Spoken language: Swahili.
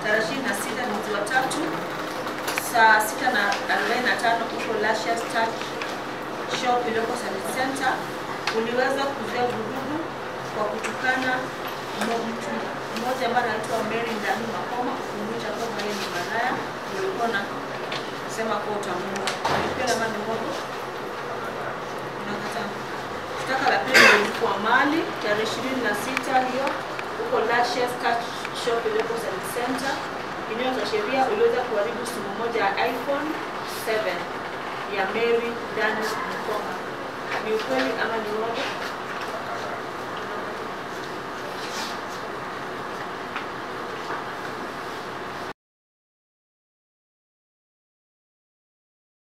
tarehe ishirini na sita mwezi wa tatu saa sita na arobaini na tano huko Lashes Touch Shop iliyoko Service Center uliweza kuzua vurugu kwa kutukana mo- mtu mmoja ambaye anaitwa Mary Ndanu Makoma kumwita kwamba yeye ni malaya, ulikuwa na sema kuwa utamuua. Alipenda ama ni uongo? Unakataa. Shtaka la pili lilikuwa mali tarehe ishirini na sita hiyo huko Lashes Touch Shop iliyoko Service Center. Kinyume cha sheria uliweza kuharibu simu moja ya iPhone 7 ya Mary Daniel Mkoma. Ni ukweli ama ni